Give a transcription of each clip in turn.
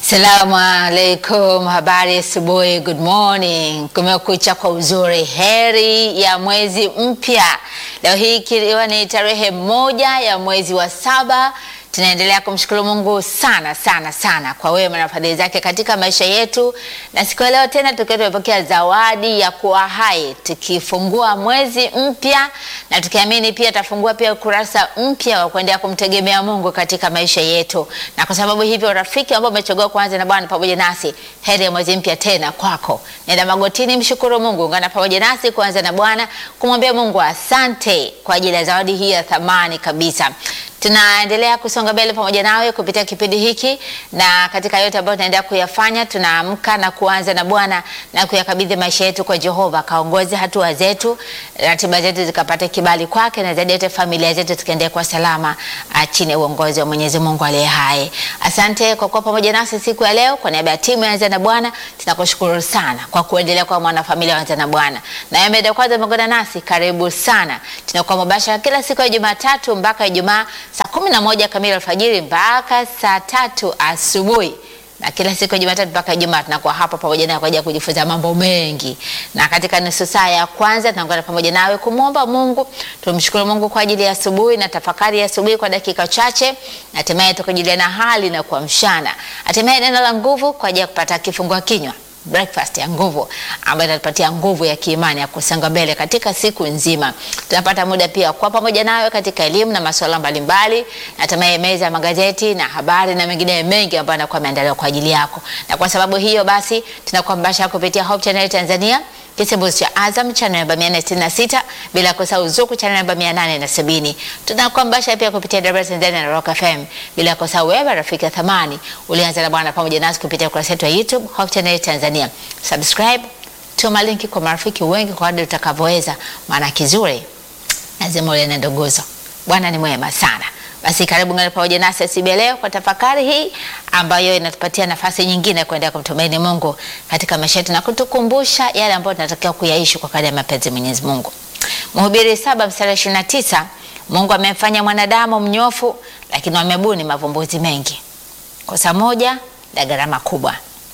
Assalamu alaikum, habari asubuhi, good morning. Kumekucha kwa uzuri, heri ya mwezi mpya. Leo hii ikiwa ni tarehe moja ya mwezi wa saba, tunaendelea kumshukuru Mungu sana sana sana kwa wema na fadhili zake katika maisha yetu, na siku ya leo tena tukiwa tumepokea zawadi ya kuwa hai, tukifungua mwezi mpya na tukiamini pia tafungua pia ukurasa mpya wa kuendelea kumtegemea Mungu katika maisha yetu, na kwa sababu hivyo, rafiki ambao umechagua kuanza na Bwana pamoja nasi, heri ya mwezi mpya tena kwako. Nenda magotini, mshukuru Mungu, ungana pamoja nasi kuanza na Bwana, kumwambia Mungu asante kwa ajili ya zawadi hii ya thamani kabisa. Tunaendelea kusonga mbele pamoja nawe kupitia kipindi hiki, na katika yote ambayo tunaendelea kuyafanya, tunaamka na kuanza na Bwana na kuyakabidhi maisha yetu kwa Jehova, kaongoze hatua zetu, ratiba zetu zikapate kibali kwake, na zaidi yote familia zetu tukaendelea kwa salama chini ya uongozi wa Mwenyezi Mungu aliye hai. Asante kwa kuwa pamoja nasi siku ya leo. Kwa niaba ya timu ya Anza na Bwana tunakushukuru sana kwa kuendelea kwa mwanafamilia wa Anza na Bwana, na yeye kwanza umeungana nasi, karibu sana. Tunakuwa mubashara kila siku ya Jumatatu mpaka Ijumaa saa kumi na moja kamili alfajiri mpaka saa tatu asubuhi na kila siku ya Jumatatu mpaka Ijumaa tunakuwa hapa pamoja nawe kwa ajili ya kujifunza mambo mengi, na katika nusu saa ya kwanza tunaungana pamoja nawe kumwomba Mungu. Tumshukuru Mungu kwa ajili ya asubuhi na tafakari ya asubuhi kwa dakika chache, na hatimaye tukajuliana hali na kuamshana, hatimaye neno la nguvu kwa ajili ya kupata kifungua kinywa breakfast ya nguvu ambayo inatupatia nguvu ya kiimani ya kusonga mbele katika siku nzima. Tunapata muda pia kwa pamoja nawe katika elimu na masuala mbalimbali, na hatimaye meza ya magazeti na habari na mengine mengi ambayo yanakuwa yameandaliwa kwa ajili yako. Na kwa sababu hiyo basi tunakuwa mbashara kupitia Hope Channel Tanzania, kisembuzi cha Azam channel namba 466, bila kusahau Zuku channel namba 870. Tunakuwa mbashara pia kupitia Dar es Salaam Tanzania na Rock FM, bila kusahau wewe rafiki ya thamani ulianza na Bwana pamoja nasi kupitia ukurasa wetu wa YouTube Hope Channel Tanzania. Subscribe, tuma linki kwa marafiki wengi kwa kadri utakavyoweza, maana kizuri lazima ule na ndogozo. Bwana ni mwema sana. Basi karibu ngana pamoja nasi asubuhi leo kwa tafakari hii ambayo inatupatia nafasi nyingine kuendelea kumtumaini Mungu katika maisha yetu na kutukumbusha yale ambayo tunatakiwa kuyaishi kwa kadri ya mapenzi ya Mwenyezi Mungu. Mhubiri saba mstari ishirini na tisa Mungu amemfanya mwanadamu mnyofu, lakini wamebuni mavumbuzi mengi. Kosa moja la gharama kubwa.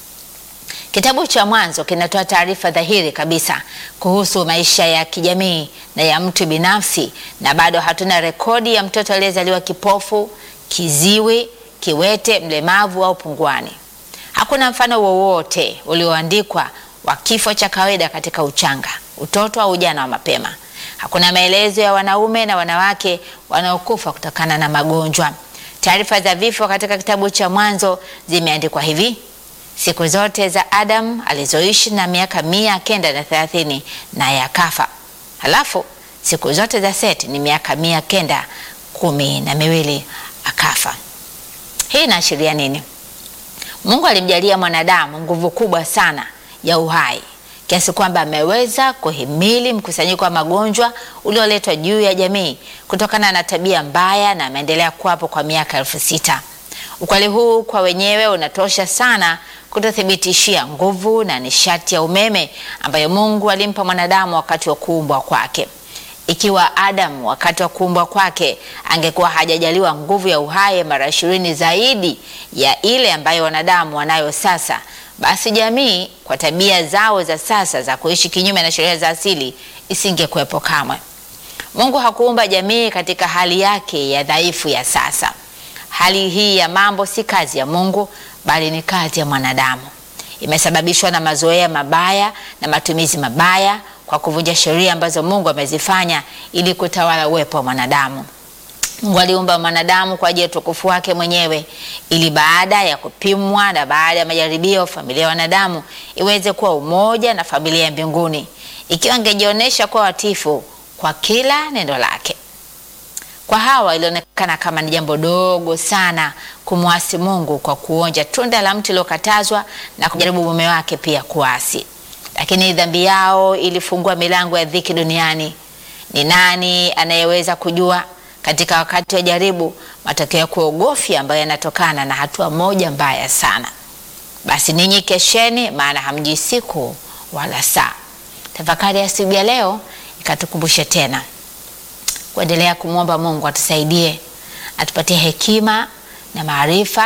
Kitabu cha Mwanzo kinatoa taarifa dhahiri kabisa kuhusu maisha ya kijamii na ya mtu binafsi, na bado hatuna rekodi ya mtoto aliyezaliwa kipofu, kiziwi, kiwete, mlemavu au punguani. Hakuna mfano wowote ulioandikwa wa kifo cha kawaida katika uchanga, utoto au ujana wa mapema. Hakuna maelezo ya wanaume na wanawake wanaokufa kutokana na magonjwa. Taarifa za vifo katika kitabu cha Mwanzo zimeandikwa hivi: Siku zote za Adam alizoishi na miaka mia kenda na thelathini naye akafa. Halafu siku zote za Seti ni miaka mia kenda kumi na miwili akafa. Hii inaashiria nini? Mungu alimjalia mwanadamu nguvu kubwa sana ya uhai kiasi kwamba ameweza kuhimili mkusanyiko wa magonjwa ulioletwa juu ya jamii kutokana na tabia mbaya, na ameendelea kuwapo kwa miaka elfu sita. Ukweli huu kwa wenyewe unatosha sana kutothibitishia nguvu na nishati ya umeme ambayo Mungu alimpa mwanadamu wakati wa kuumbwa kwake. Ikiwa Adamu wakati wa kuumbwa kwake angekuwa hajajaliwa nguvu ya uhai mara ishirini zaidi ya ile ambayo wanadamu wanayo sasa, basi jamii kwa tabia zao za sasa za kuishi kinyume na sheria za asili isingekuwepo kamwe. Mungu hakuumba jamii katika hali yake ya dhaifu ya sasa. Hali hii ya mambo si kazi ya Mungu bali ni kazi ya mwanadamu. Imesababishwa na mazoea mabaya na matumizi mabaya kwa kuvunja sheria ambazo Mungu amezifanya ili kutawala uwepo wa mwanadamu. Mungu aliumba mwanadamu kwa ajili ya utukufu wake mwenyewe, ili baada ya kupimwa na baada ya majaribio, familia ya wanadamu iweze kuwa umoja na familia ya mbinguni, ikiwa angejionyesha kuwa watifu kwa kila neno lake. Kwa Hawa ilionekana kama ni jambo dogo sana kumwasi Mungu kwa kuonja tunda la mti uliokatazwa na kujaribu mume wake pia kuasi, lakini dhambi yao ilifungua milango ya dhiki duniani. Ni nani anayeweza kujua katika wakati wa jaribu matokeo ya kuogofya ambayo yanatokana na hatua moja mbaya sana? Basi ninyi kesheni, maana hamjui siku wala saa. Tafakari ya asubuhi ya leo ikatukumbushe tena kuendelea kumwomba Mungu atusaidie, atupatie hekima na maarifa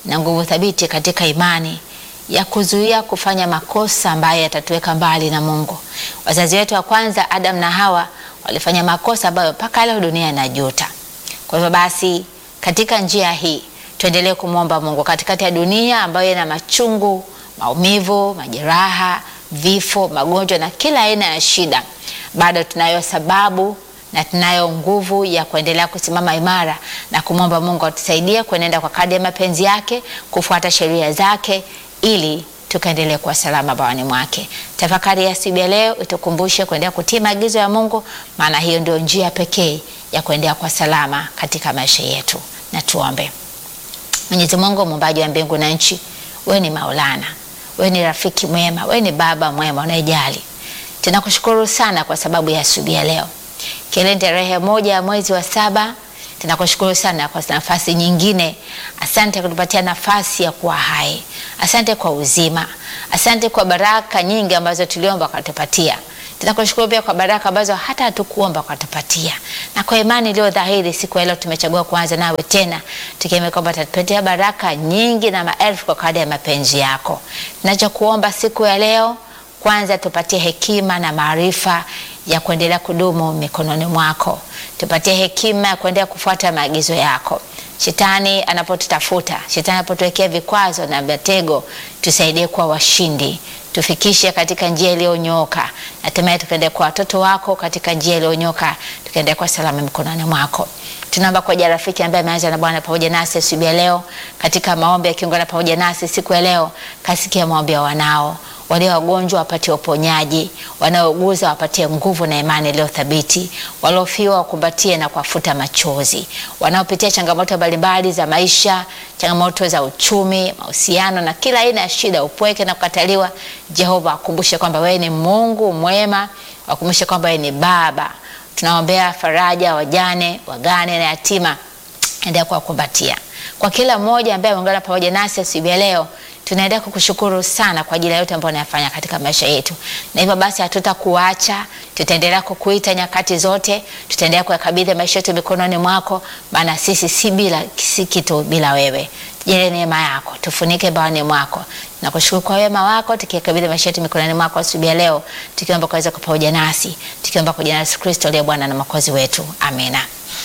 na nguvu thabiti katika imani ya kuzuia kufanya makosa ambayo yatatuweka mbali na Mungu. Wazazi wetu wa kwanza Adam na Hawa walifanya makosa ambayo mpaka leo dunia inajuta. Kwa hivyo basi, katika njia hii tuendelee kumwomba Mungu katikati ya dunia ambayo ina machungu, maumivu, majeraha, vifo, magonjwa na kila aina ya shida, bado tunayo sababu na tunayo nguvu ya kuendelea kusimama imara na kumwomba Mungu atusaidie kuenenda kwa kadri ya mapenzi yake, kufuata sheria zake ili tukaendelee kuwa salama bawani mwake. Tafakari ya asubuhi ya leo itukumbushe kuendelea kutii maagizo ya Mungu, maana hiyo ndio njia pekee ya kuendelea kwa salama katika maisha yetu. Na tuombe. Mwenyezi Mungu muumbaji wa mbingu na nchi, wewe ni Maulana, wewe ni rafiki mwema, wewe ni baba mwema unayejali. Tunakushukuru sana kwa sababu ya asubuhi ya leo, kile tarehe moja ya mwezi wa saba. Tunakushukuru sana kwa nafasi nyingine. Asante kutupatia nafasi ya kuwa hai. Asante kwa uzima. Asante kwa baraka nyingi ambazo tuliomba ukatupatia. Tunakushukuru pia kwa baraka ambazo hata hatukuomba ukatupatia, na kwa imani iliyo dhahiri siku ya leo tumechagua kuanza nawe tena, tukiamini kwamba utatupatia baraka nyingi na maelfu kwa kadri ya mapenzi yako. Tunachokuomba siku ya leo, kwanza tupatie hekima na maarifa ya kuendelea kudumu mikononi mwako. Tupatie hekima ya kuendelea kufuata maagizo yako. Shetani anapotutafuta, shetani anapotuwekea vikwazo na mitego, tusaidie kuwa washindi, tufikishe katika njia iliyonyooka, hatimaye tukaendea kwa watoto wako katika njia iliyonyooka, tukaendea kwa salama mikononi mwako. Tunaomba kwa ajili ya rafiki ambaye ameanza na Bwana pamoja nasi asubuhi ya leo katika maombi akiungana pamoja nasi siku ya leo, kasikia maombi ya wanao walio wagonjwa wapatie uponyaji, wanaouguza wapatie nguvu na imani iliyo thabiti, waliofiwa wakumbatie na kuwafuta machozi, wanaopitia changamoto mbalimbali za maisha, changamoto za uchumi, mahusiano na kila aina ya shida, upweke na kukataliwa. Jehova, akumbushe kwamba wewe ni Mungu mwema, wakumbushe kwamba wewe ni Baba. Tunaombea faraja wajane, wagane na yatima, endelea kuwakumbatia. Kwa kila mmoja ambaye ameungana pamoja nasi asubuhi ya leo tunaendelea kukushukuru sana kwa ajili ya yote ambayo unayafanya katika maisha yetu, na hivyo basi hatutakuacha, tutaendelea kukuita nyakati zote, tutaendelea kuyakabidhi maisha yetu mikononi mwako, maana sisi si bila si kitu bila wewe. Tujalie neema yako, tufunike bawani mwako. Nakushukuru kwa wema wako, tukikabidhi maisha yetu mikononi mwako asubuhi ya leo, tukiomba kuweza kwa pamoja nasi, tukiomba kwa jina la Yesu Kristo aliye Bwana na Mwokozi wetu, amina.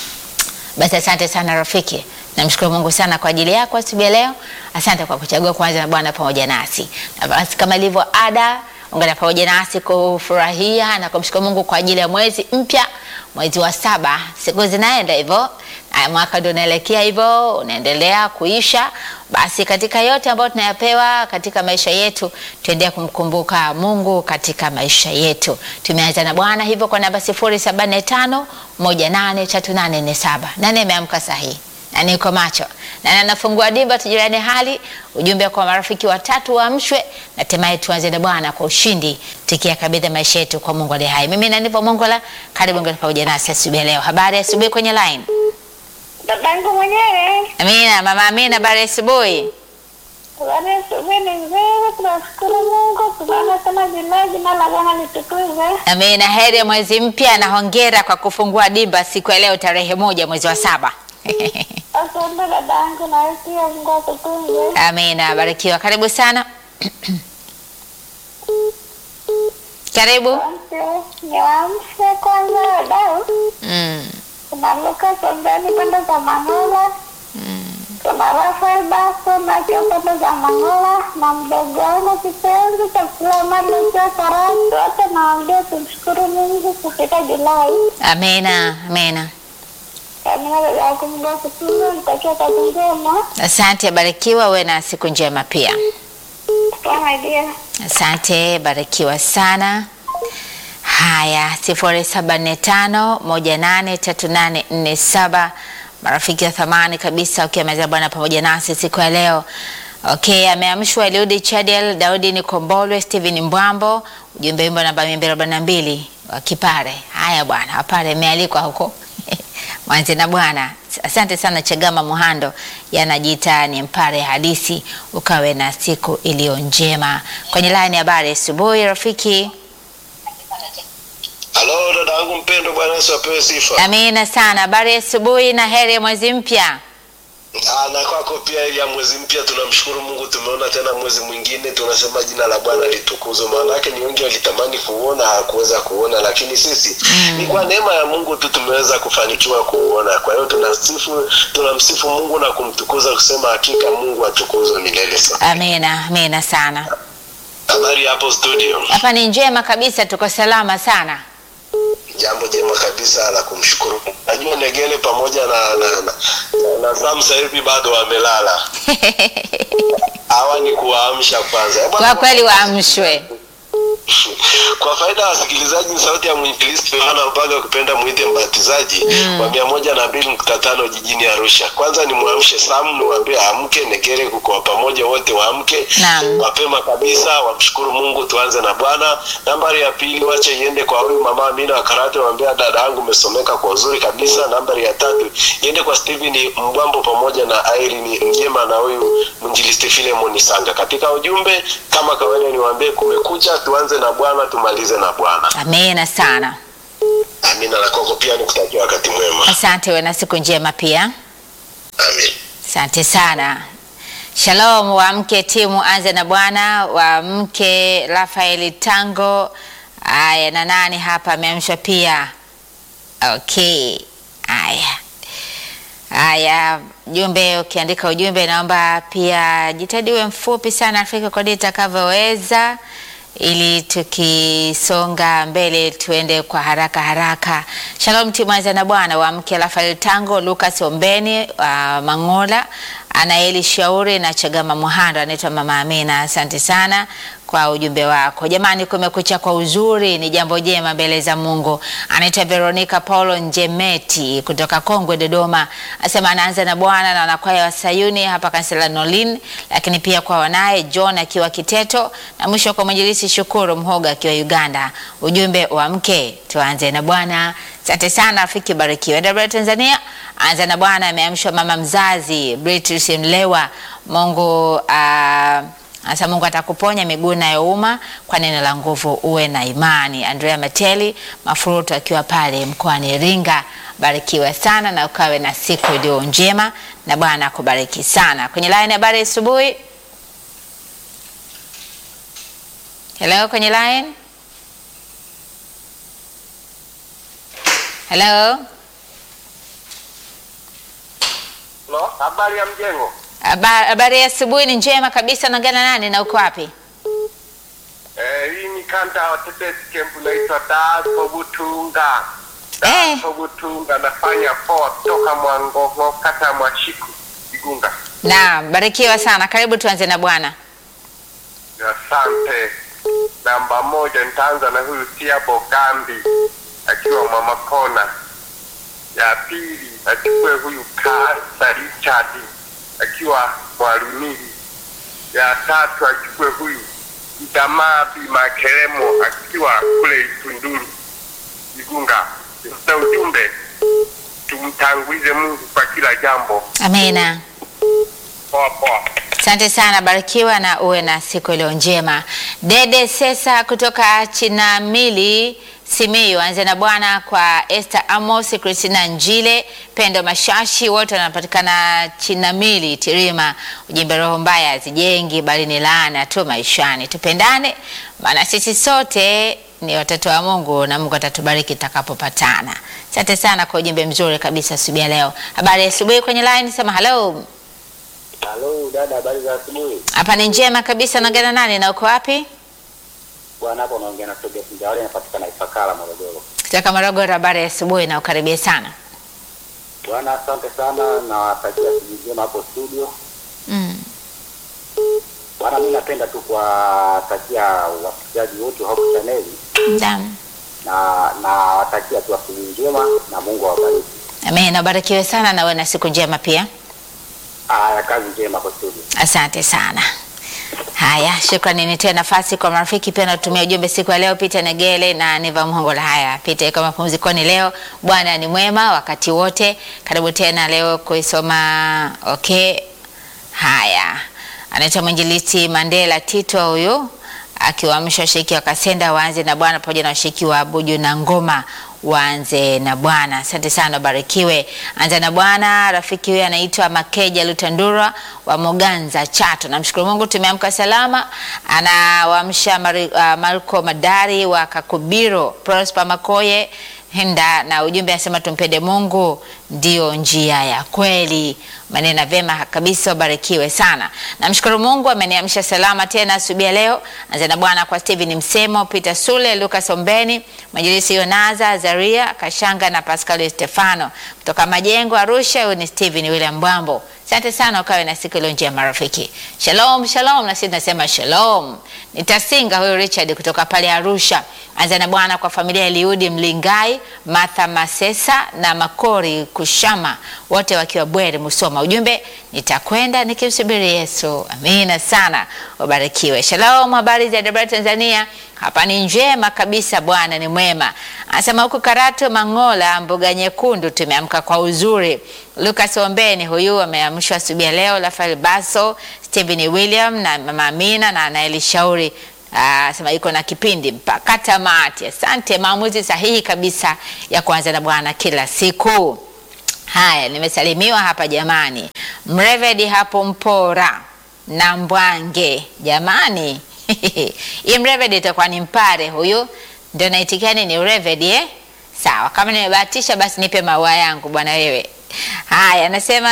Basi asante sana rafiki. Namshukuru Mungu sana kwa ajili yako asubuhi ya leo. Asante kwa kuchagua kuanza na Bwana pamoja nasi. Na basi kama ilivyo ada, ungana pamoja nasi kufurahia na kumshukuru Mungu kwa ajili ya mwezi mpya, mwezi wa saba. Siku zinaenda hivyo, na mwaka ndio unaelekea hivyo, unaendelea kuisha. Basi katika yote ambayo tunayapewa katika maisha yetu, tuendelee kumkumbuka Mungu katika maisha yetu. Tumeanza na Bwana hivyo kwa namba 075 183847. Nani ameamka sahihi? na niko macho na nafungua dimba, tujirani hali ujumbe kwa marafiki watatu waamshwe, na hatimaye tuanze na Bwana kwa ushindi, tukiyakabidhi maisha yetu kwa Mungu aliye hai. Mimi nanipo Mongola, karibu ngani pamoja nasi asubuhi leo. Habari ya asubuhi kwenye line. Babangu mwenyewe Amina, mama Amina, habari ya asubuhi. habari ya asubuhi ni nzuri, tunashukuru Mungu, tunaona tena jina jina la Bwana litukuzwe. Amina, heri ya mwezi mpya na hongera kwa kufungua dimba siku ya leo tarehe moja mwezi wa saba. Asante dadangu, na wewe pia Mungu akutunze. Amina, barikiwa. Karibu sana. Karibu. Asante, niwaamshe kwanza wadau. Mm. Kuna Luka Sombeni pande za Mangola, kuna Rafael Baso na akiwa pande za Mangola, na mdogo wangu kipenzi cha Suleiman Lucia Karatu, wote nawaambia tumshukuru Mungu kufika Julai. Amina, amina. Amina dada yako, Mungu akutunze, nitakia kazi njema. Asante, barikiwa. Uwe na siku njema pia. Kama dia. Asante, barikiwa sana. Haya, sifuri saba nne tano moja nane tatu nane nne saba. Marafiki wa thamani kabisa, ukiwa meza Bwana pamoja nasi siku ya leo. Okay, ameamshwa Eliudi Chadel, Daudi Nikombolwe, Steven Mbwambo, ujumbe wimbo namba mia mbili arobaini na mbili wa Kipare. Haya bwana, Wapare imealikwa huko mwanze na Bwana. Asante sana Chagama Muhando, yanajiita ni Mpare Hadisi. Ukawe na siku iliyo njema. Kwenye line ya habari asubuhi, rafiki. Halo dada yangu mpendwa, Bwana Yesu apewe sifa. Amina sana. Habari ya asubuhi na heri ya mwezi mpya. Ah, na kwako pia ili ya mwezi mpya tunamshukuru Mungu, tumeona tena mwezi mwingine, tunasema jina la Bwana litukuzwe. Maana yake ni wengi walitamani kuona hawakuweza kuona, lakini sisi ni kwa neema ya Mungu tu tumeweza kufanikiwa kuona. Kwa hiyo tunasifu, tunamsifu Mungu na kumtukuza kusema hakika Mungu atukuzwe milele sana. Amina, amina sana. Habari hapo studio? Hapa ni njema kabisa, tuko salama sana. Jambo jema kabisa la kumshukuru. Mungu. Najua Negele pamoja na na, na, na, na Sam sasa hivi bado wamelala. Hawa ni kuwaamsha kwanza. Eh, bwana, Kwa kweli waamshwe. kwa faida ya wasikilizaji ni sauti ya mwinjilisti Yohana Mpaga ukipenda mwite mbatizaji wa mia moja na mbili nukta tano jijini Arusha. Kwanza ni mwamshe Sam, niwaambie amke, Negere kuko pamoja, wote waamke Naam. mapema kabisa, wamshukuru Mungu. Tuanze na Bwana. Nambari ya pili, wache iende kwa huyu mama Amina wa Karate, waambia dada yangu umesomeka kwa uzuri kabisa. Nambari ya tatu iende kwa Steven Mbwambo pamoja na Irene Mjema na huyu mwinjilisti Philemon Sanga. Katika ujumbe kama kawaida, niwaambie kumekucha, tuanze na Bwana tumalize na Bwana. Amina sana. Amina na kwako pia nikutakia wakati mwema. Asante, uwe na siku njema pia. Amin. Asante sana. Shalom wamke timu anze na Bwana wamke Rafaeli Tango. Aya, na nani hapa ameamshwa pia? Okay. Aya. Aya, jumbe ukiandika ujumbe naomba pia jitahidi uwe mfupi sana Afrika kodi itakavyoweza ili tukisonga mbele tuende kwa haraka haraka. Shalom timu anza na Bwana wa mke Rafael Tango, Lucas Ombeni wa Mangola, Anaeli Shauri na Chagama Muhando, anaitwa Mama Amina. Asante sana kwa ujumbe wako. Jamani, kumekucha kwa uzuri, ni jambo jema mbele za Mungu. Anaitwa Veronica Paulo Njemeti kutoka Kongwe, Dodoma, asema anaanza na Bwana na wanakwaya wa Sayuni hapa kanisa la Nolin, lakini pia kwa wanaye John akiwa Kiteto, na mwisho kwa mwinjilisi Shukuru Mhoga akiwa Uganda. Ujumbe wa mke, tuanze na Bwana. Asante sana rafiki, barikiwe. Dabra Tanzania, anza na Bwana. Ameamshwa mama mzazi Beatrice Mlewa. Mungu ah, Asa Mungu atakuponya miguu inayouma kwa neno la nguvu, uwe na imani. Andrea Mateli Mafuruto akiwa pale mkoani Iringa, barikiwe sana na ukawe na siku iliyo njema, na Bwana akubariki sana. Kwenye line habari asubuhi. Hello, kwenye line. Hello, No, habari ya mjengo. Haba- habari ya asubuhi ni njema kabisa. Naongea na nani na uko wapi? Eh, hii ni kanda wa Tetesi Camp naitwa Daso Butunga. Eh. Daso Butunga nafanya poa kutoka Mwangongo kata ya Mwashiku Igunga. Naam, barikiwa sana. Karibu tuanze na Bwana. Asante. Namba moja nitaanza na huyu Tiabo Gambi akiwa Mama Kona. Ya pili achukue huyu Kasa Richard akiwa Mwalunili. Ya tatu achukue huyu Idamabi Makelemo akiwa kule Itunduru Igunga. Na ujumbe tumtangulize Mungu kwa kila jambo. Amina. Poa poa. Asante sana, barikiwa na uwe na siku iliyo njema. Dede Sesa kutoka Chinamili Simiyu, anze na Bwana kwa Esther Amos, Christina Njile, Pendo Mashashi, wote wanapatikana Chinamili Tirima. Ujumbe, roho mbaya hazijengi bali ni laana tu maishani. Tupendane, maana sisi sote ni watoto wa Mungu na Mungu atatubariki tutakapopatana. Asante sana kwa ujumbe mzuri kabisa asubuhi ya leo. Habari ya asubuhi kwenye line, sema hello. Halo dada, habari za asubuhi. Hapa ni njema kabisa. Naongea na nani na uko wapi? Bwana, hapo unaongea na Tobias Njawale, anapatikana Ifakara, Morogoro. Kutoka Morogoro. Habari ya asubuhi na ukaribie sana. Bwana, asante sana na watakia siku njema hapo studio. Mm. Bwana, mimi napenda tu kuwatakia wasikilizaji wote wa Hope Channel Naam. na na watakia tu asubuhi njema na Mungu awabariki. Amen. Ubarikiwe sana na uwe na siku njema pia. Haya, kazi njema hapo studio. Asante sana. Haya, shukrani. Nitoe nafasi kwa marafiki pia natumia ujumbe siku ya leo. Peter Negele na Niva Mhongola. Haya, Peter, kwa mapumzikoni leo. Bwana ni mwema wakati wote. Karibu tena leo kuisoma. Okay, haya, anaitwa mwinjilisti Mandela Tito huyu akiwaamsha washiriki wa Kasenda waanze na Bwana pamoja na washiriki wa Buju na Ngoma waanze na Bwana. Asante sana, ubarikiwe. Anza na Bwana. Rafiki huyu anaitwa Makeja Lutandura wa Moganza Chato. Namshukuru Mungu tumeamka salama. Anawaamsha Mari- uh, Marco Madari wa Kakubiro, Prosper Makoye Henda na ujumbe anasema tumpende Mungu ndio njia ya kweli. Maneno vema kabisa, ubarikiwe sana. Namshukuru Mungu ameniamsha salama tena asubuhi ya leo. Anza na Bwana kwa Steven Msemo, Peter Sule, Lucas Ombeni, Majilisi Yonaza, Zaria Kashanga na Pascal Stefano kutoka Majengo Arusha. Huyu ni Steven William Bwambo. Asante sana, ukawe na siku iliyo njema marafiki. Shalom, shalom, na sisi tunasema shalom. Nitasinga huyu Richard kutoka pale Arusha. Anza na Bwana kwa familia ya Eliudi Mlingai, Martha Masesa na Makori Kushama, wote wakiwa Bweri Musoma. Ujumbe, nitakwenda nikimsubiri Yesu. Amina sana, ubarikiwe. Shalom, habari za Dar Tanzania? Hapa ni njema kabisa, Bwana ni mwema. Anasema huku Karatu Mangola, mbuga nyekundu, tumeamka kwa uzuri. Lucas Ombeni huyu ameamshwa asubuhi ya leo. Rafael Baso, Stephen William na mama Amina na Anaeli Shauri Ah, sema iko na kipindi mpaka tamati. Asante, maamuzi sahihi kabisa ya kuanza na Bwana kila siku. Haya, nimesalimiwa hapa jamani. Mrevedi hapo Mpora na Mbwange jamani. Hii Mrevedi itakuwa ni Mpare huyu, ndio naitikia ni Mrevedi eh? Sawa, kama nimebahatisha basi nipe maua yangu bwana wewe. Haya, anasema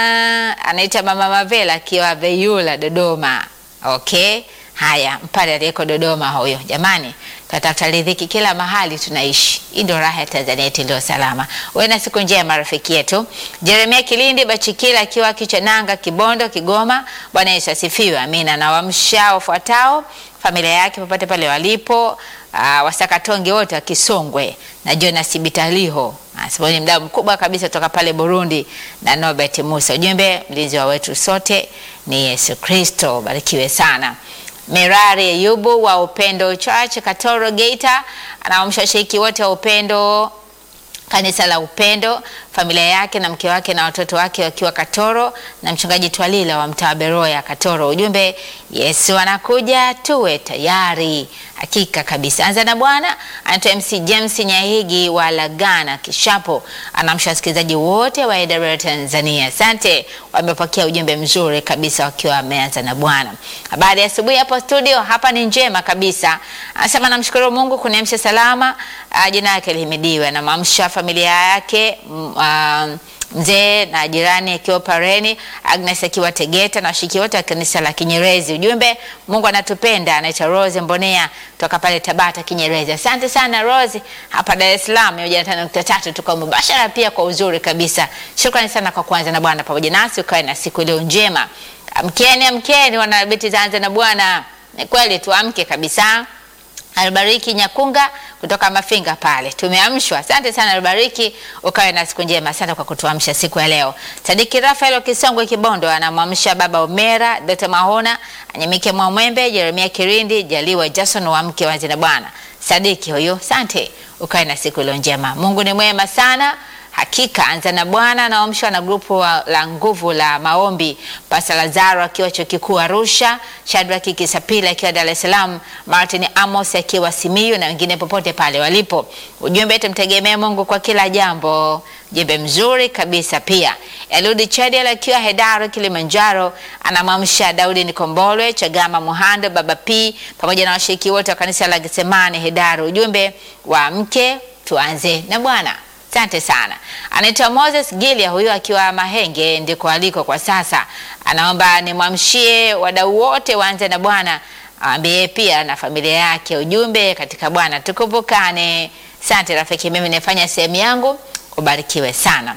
anaita Mama Mavela akiwa Veyula Dodoma. Okay. Haya, Mpare aliyeko Dodoma huyo. Jamani, tunatafuta riziki kila mahali tunaishi. Hii ndio raha ya Tanzania yetu iliyo salama. Uwe na siku njema rafiki yetu. Jeremia Kilindi Bachikila akiwa Kichonanga, Kibondo, Kigoma. Bwana Yesu asifiwe. Amina. Na wamsha wafuatao familia yake popote pale walipo, uh, wasakatonge wote wa Kisongwe na Jonas Bitaliho Anasema ni mdau mkubwa kabisa kutoka pale Burundi na Norbert Musa. Ujumbe, mlinzi wa wetu sote ni Yesu Kristo. Barikiwe sana. Merari Ayubu wa Upendo Church Katoro Geita anaamsha washiriki wote wa Upendo kanisa la Upendo, familia yake na mke wake na watoto wake wakiwa Katoro, na mchungaji Twalila wa mtaa Beroya Katoro. Ujumbe, Yesu anakuja, tuwe tayari. Hakika kabisa. Anza na Bwana anaitwa MC James Nyahigi wa Lagana Kishapo, anamsha wasikilizaji wote wa AWR Tanzania. Asante, wamepokea ujumbe mzuri kabisa wakiwa wameanza na Bwana. Habari ya asubuhi hapo studio, hapa ni njema kabisa. Anasema namshukuru Mungu kuniamsha salama, uh, jina lake lihimidiwe. Namamsha familia yake mm, uh, mzee na jirani akiwa Pareni, Agnes akiwa Tegeta na washiriki wote wa kanisa la Kinyerezi. Ujumbe, Mungu anatupenda. Anaitwa Rose Mbonea toka pale Tabata Kinyerezi. Asante sana Rose, hapa Dar es Salaam mia moja na tano nukta tatu tuko mubashara pia kwa uzuri kabisa. Shukrani sana kwa kuanza na Bwana pamoja nasi, ukawe na siku iliyo njema. Amkeni, amkeni wanabeti zaanza na Bwana. Ni kweli tuamke kabisa. Albariki Nyakunga kutoka Mafinga pale, tumeamshwa. Asante sana Albariki, ukawe na siku njema. Asante kwa kutuamsha siku ya leo. Sadiki Rafael Kisongwe Kibondo anamwamsha baba Omera, Dr. Mahona, Anyemike Mwamwembe, Jeremia Kirindi, Jaliwa Jason wa mke wa Zina Bwana. Sadiki huyo, asante, ukawe na siku iliyo njema. Mungu ni mwema sana. Hakika anza na Bwana naamshwa na grupu wa- la nguvu la maombi, Pasta Lazaro akiwa chuo kikuu Arusha, Shadrack Kisapila akiwa Dar es Salaam, Martin Amos akiwa Simiyu na wengine popote pale walipo. Ujumbe, tumtegemee Mungu kwa kila jambo. Jembe mzuri kabisa pia. Eludi Chadiel akiwa Hedaru Kilimanjaro anamwamsha Daudi Nikombolwe, Chagama Muhando, Baba P pamoja na washiriki wote wa kanisa la Getsemani Hedaru. Ujumbe wa mke tuanze na Bwana. Asante sana. Anaitwa Moses Gilia, huyu akiwa Mahenge ndiko aliko kwa sasa. Anaomba nimwamshie wadau wote waanze na Bwana, aambie pia na familia yake. Ujumbe katika Bwana tukumbukane. Asante rafiki, mimi nifanya sehemu yangu, ubarikiwe sana.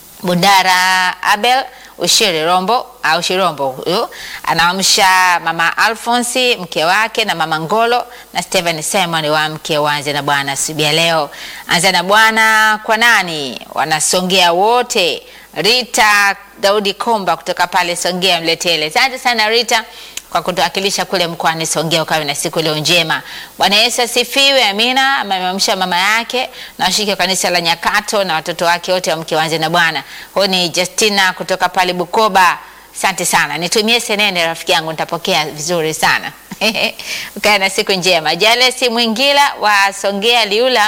Bundara Abel Ushiri Rombo au Shirombo huyu anaamsha mama Alfonsi mke wake na mama Ngolo na Steven Simon wa mke waanze na Bwana asubuhi ya leo. Anza na Bwana kwa nani? Wanasongea wote. Rita Daudi Komba kutoka pale Songea Mletele. Asante sana Rita kwa kutuwakilisha kule mkoani Songea. Ukawe na siku leo njema. Bwana Yesu asifiwe. Amina. Amemamsha mama yake na washiriki wa kanisa la Nyakato na watoto wake wote wa mke waanze na Bwana. Huyu ni Justina kutoka pale Bukoba. Asante sana, nitumie senene rafiki yangu, nitapokea vizuri sana. Ukae na siku njema. Jalesi Mwingila wa Songea Liula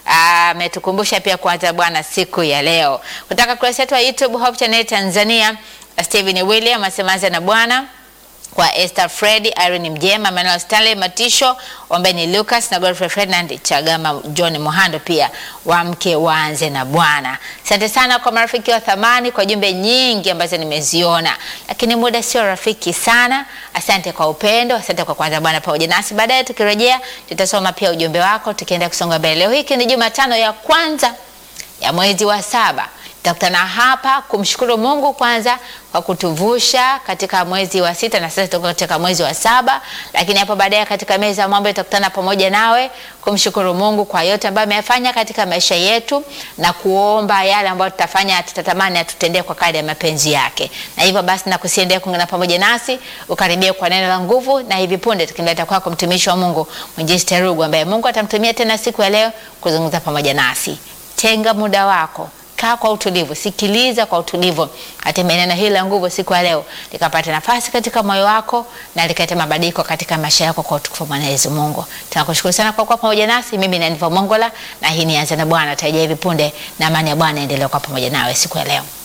ametukumbusha pia kuanza Bwana siku ya leo. Kutoka kurasa yetu ya YouTube Hope Channel Tanzania, Steven William asemaanza na Bwana kwa Esther Fred, Irene Mjema, Manuel Stanley Matisho, Ombeni Lucas na Godfrey Ferdinand Chagama, John Mohando pia wamke waanze na Bwana. Asante sana kwa marafiki wa thamani kwa jumbe nyingi ambazo nimeziona, lakini muda sio rafiki sana. Asante kwa upendo, asante kwa kwanza Bwana pamoja nasi. Baadaye tukirejea, tutasoma pia ujumbe wako tukienda kusonga mbele. Leo hiki ni Jumatano ya kwanza ya mwezi wa saba tutakutana hapa kumshukuru Mungu kwanza kwa kutuvusha katika mwezi wa sita na sasa tuko katika mwezi wa saba, lakini hapo baadaye katika meza ya mambo tutakutana pamoja nawe kumshukuru Mungu kwa yote ambayo ameyafanya katika maisha yetu na kuomba yale ambayo tutafanya tutatamani atutendee kwa kadri ya mapenzi yake. Na hivyo basi nakusiendea kuungana pamoja nasi ukaribia kwa neno la nguvu, na hivi punde tukimleta kwako mtumishi wa Mungu Mwinjilisti Rugu ambaye Mungu atamtumia tena siku ya leo kuzungumza pamoja nasi. Tenga muda wako kaa kwa utulivu, sikiliza kwa utulivu, hatimaye neno hili la nguvu siku ya leo likapata nafasi katika moyo wako na likaleta mabadiliko katika maisha yako kwa utukufu wa Mwenyezi Mungu. Tunakushukuru sana kwa kuwa pamoja nasi. Mimi ni Aniva Mongola na hii ni Anza na Bwana. Tarejea hivi punde na amani ya Bwana endelee kwa pamoja nawe siku ya leo.